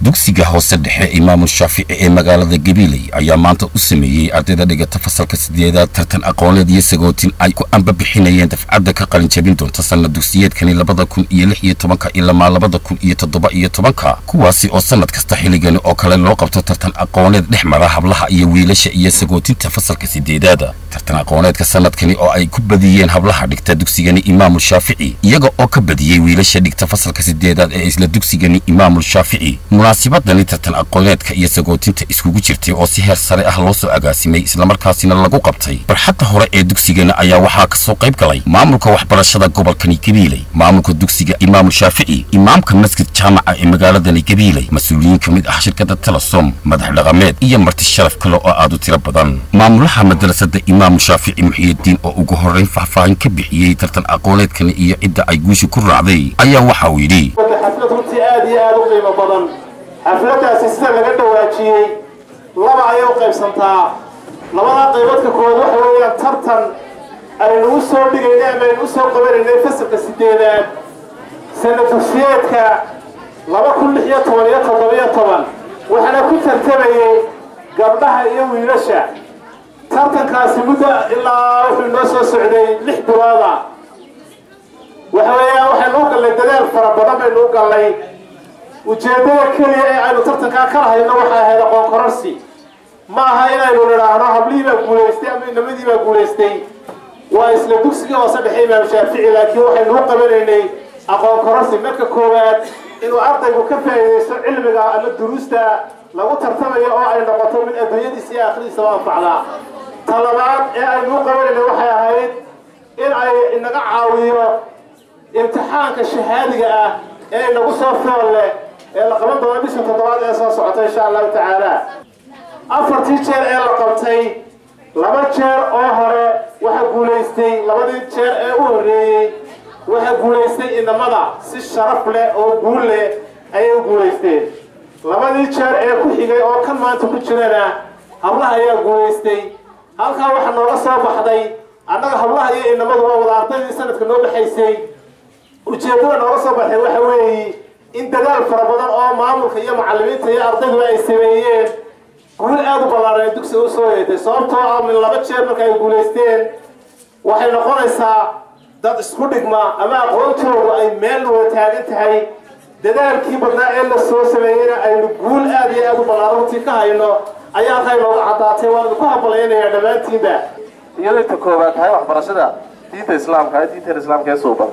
dugsiga hoose dhexe imaamul shaafici ee magaalada gabiley ayaa maanta u sameeyey ardayda dhigata fasalka sideedaad tartan aqooneed iyo sagootin ay ku ambabixinayeen dafcadda ka qalinjabin doonta sanad dugsiyeedkani labada kun iyo lix iyo tobanka ilamaa labada kun iyo toddoba iyo tobanka kuwaasi oo sanad kasta xilligani oo kale loo qabto tartan aqooneed dhex mara hablaha iyo wiilasha iyo sagootinta fasalka sideedaada tartan aqooneedka sanadkani oo ay ku badiyeen hablaha dhigta dugsigani imaamul shaafici iyaga oo ka badiyey wiilasha dhigta fasalka sideedaad ee isla dugsigani imaamul shaafici munaasibadani tartan aqooneedka iyo sagootinta iskugu jirtay oo si heer sare ah loo soo agaasimay islamarkaasina lagu qabtay barxadda hore ee dugsigana ayaa waxaa ka soo qayb galay maamulka waxbarashada gobolkani gabiiley maamulka dugsiga imaamul shaafici imaamka masjid jaamaca ee magaaladani gabiiley mas-uuliyiin ka mid ah shirkadda telesom madax dhaqameed iyo marti sharaf kale oo aad u tiro badan maamulaha madrasada imaamul shaafici muxiyidiin oo ugu horrayn faahfaahin ka bixiyey tartan aqooneedkani iyo cidda ay guusha ku raacday ayaa waxa uu yidhi xaflad runtii aad iyo aad u qiimo badan xafladdaasi sida laga dhawaajiyey laba ayay u qaybsantaa labadaa qaybadka koowaad waxa weeyaan tartan aynu u soo dhigaynay ama aynu u soo qabanaynay fasalka sideedaad sana dugsiyeedka laba kun lix iyo toban iyo toddobiyo toban waxaana ku tartamayey gabdhaha iyo wiilasha tartankaasi muddo ilaa wuxuu noo soo socday lix bilooda waxa weeyaan waxaynu u gallay dadaal fara badan baynu u gallay ujeeddada keliya ee aynu tartankaa ka lahayno waxay ahayd aqoon kororsi ma aha inaynu nidhaahno hablihii baa guulaystay ama inamadii baa guulaystay waa isla dugsiga hoose dhexe imaam shaafici laakiin waxaynu u qabanaynay aqoon kororsi marka koowaad inuu ardaygu ka faa'iidaysto cilmiga ama duruusta lagu tartamayo oo ay noqoto mid adduunyadiisa iyo aakhiradiisaba anfacdaa ta labaad ee aynu u qabanaynay waxay ahayd in ay inaga caawiyo imtixaanka shahaadiga ah ee inagu soo fool leh ee la qaban doono bisha toddobaad ee soo socota insha allahu tacaala afartii jeer ee la qabtay laba jeer oo hore waxaa guulaystay labadii jeer ee u horreeyey waxaa guulaystay inamada si sharaf leh oo guul leh ayay u guulaysteen labadii jeer ee ku xigay oo kan maanta ku jirana hablaha ayaa guulaystay halkaa waxaa nooga soo baxday annaga hablaha iyo inamadu waa wada ardaydii sanadka noo baxaysay ujeeddada nooga soo baxay waxa weeye in dadaal fara badan oo maamulka iyo macallimiinta iyo ardayduba ay sameeyeen guul aada u ballaaran ay dugsiga u soo yeetay sababtoo ah min laba jeer marka ay guulaysteen waxay noqonaysaa dad isku dhigma ama aqoontoodu ay meel wada taagan tahay dadaalkii badnaa ee la soo sameeyeyna aynu guul aada iyo aada u ballaaran runtii ka hayno ayaa halkaa inooga caddaatay waan idinku hambalaynayaa dhammaantiinba iyadoo inta koobaad tahay waxbarashada diinta islaamka diinta islaamka ee suuban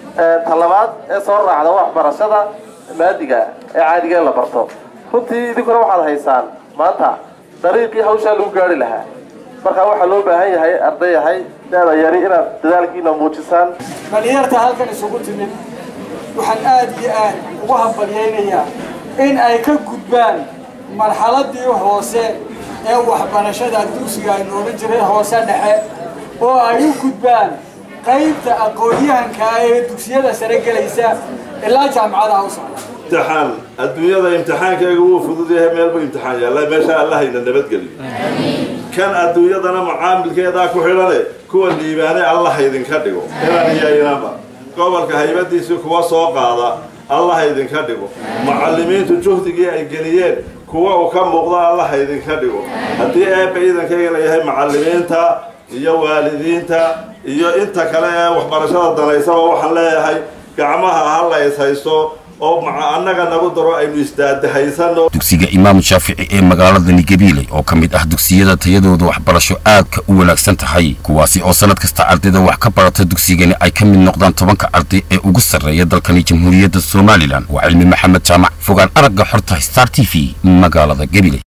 ta labaad ee soo raacda waxbarashada maadiga ee caadiga ee la barto runtii idinkuna waxaad haysaan maanta dariiqii hawshaa lagu gaari lahaa markaa waxaa loo baahan yahay arday yahay daada yari inaad dadaalkiina muujisaan dhalinyarta halkan isugu timid waxaan aad iyo aad ugu hambalyaynayaa in ay ka gudbaan marxaladii hoose ee waxbarashada dugsiga ay nooga jiray hoose dhexe oo ay u gudbaan qaybta aqoon-yahanka ee dugsiyada sare gelaysa ilaa jaamacadaha u socda imtixaan adduunyada imtixaankayga wuu fudud yahay meelbu imtixaan yaalla meesha allahayna nabadgeliyo kan adduunyadana macaamilkeedaa ku xidhane kuwa liibaane allah idinka dhigo inan iyo inaba gobolka haybadiisii kuwa soo qaada allah idinka dhigo macallimiintu juhdigii ay geliyeen kuwa uu ka muuqda allah idinka dhigo haddii eebba iidankayga layahay macallimiinta iyo waalidiinta iyo inta kale ee waxbarashada danaysaba waxaan leeyahay gacmaha ha la ishayso oo annaga nagu daro aynu isdaadahaysano dugsiga imaam shaafici ee magaaladani gabiiley oo ka mid ah dugsiyada tayadooda waxbarasho aadka u wanaagsan tahay kuwaasi oo sanad kasta ardayda wax ka barata dugsigani ay ka mid noqdaan tobanka arday ee ugu sarreeya dalkani jamhuuriyadda somalilan waa cilmi maxamed jaamac fogaan aragga xorta star t v magaalada gabiley